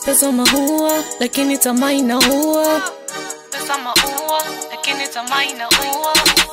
pesa maua lakini tamaa inaua pesa maua lakini tamaa inaua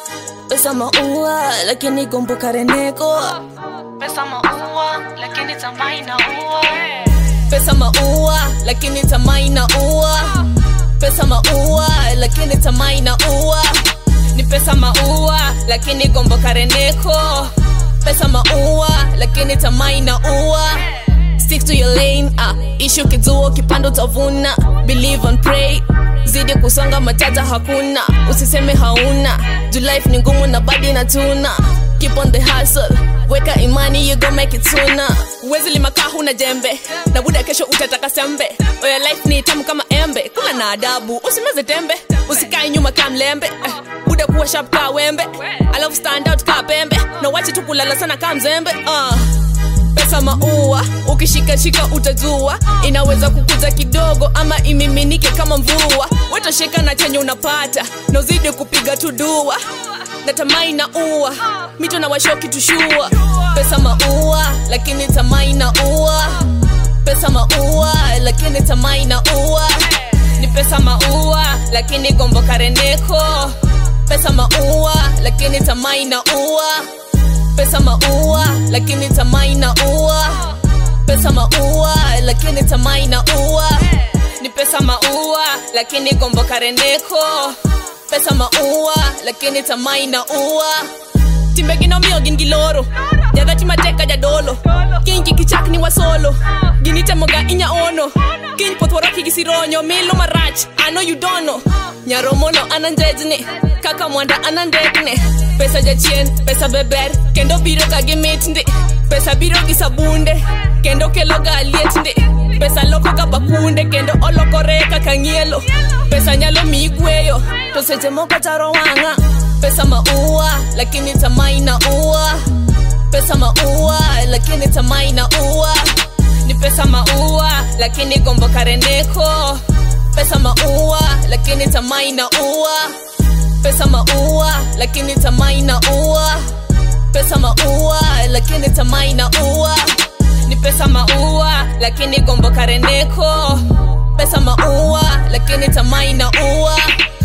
pesa maua lakini gombo kareneko pesa maua lakini tamaa inaua pesa maua lakini tamaa inaua pesa maua lakini tamaa inaua ni pesa maua lakini gombo kareneko pesa maua lakini tamaa inaua stick to your lane ah. ishu kizuo kipando utavuna believe and pray zidi kusonga matata hakuna usiseme hauna juu life ni ngumu na badi na tuna keep on the hustle weka imani you go make it sooner uwezi limakaa huna jembe na buda kesho utataka sembe oya life ni tamu kama embe kula na adabu usimeze tembe usikae nyuma kaa mlembe eh, buda kuwa sharp kaa wembe alafu stand out kaa pembe na wache tu kulala sana kaa mzembe uh pesa maua ukishikashika utajua inaweza kukuza kidogo ama imiminike kama mvua wetosheka na chenye unapata na uzidi kupiga tu dua na tamaa inaua mito na washoki tushua pesa maua lakini tamaa inaua pesa maua lakini tamaa inaua ni pesa maua lakini gombo kareneko pesa maua lakini tamaa inaua pesa maua lakini tamaa inaua pesa maua lakini tamaa inaua ni pesa maua lakini gombo kareneko pesa maua lakini tamaa inaua timbeginomiyo gin gi loro jadhati mateka jadolo kiny gi kichak ni wasolo ginitemoga inya ono kiny pothwaraki gi sironyo milo marach ano yudono nyaromono ananjejni kaka mwanda anandekne pesa jachien pesa beber kendo biro ga gi mit ndi pesa biro gi sabunde kendo kelo ga liet ndi pesa loko ga bakunde kendo olokore kaka ng'ielo pesa nyalo miyi gweyo to seche moko taro wang'a pesa maua lakini tamaa inaua pesa maua lakini tamaa inaua ni pesa maua lakini gombo kareneko pesa maua lakini tamaa inaua pesa maua lakini tamaa inaua pesa maua lakini tamaa inaua ni pesa maua lakini gombo kareneko pesa maua lakini tamaa inaua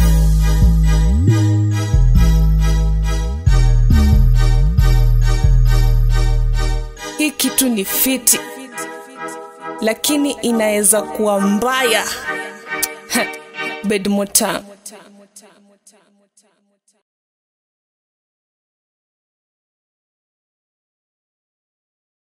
hii kitu ni fiti lakini inaweza kuwa mbaya bedmotan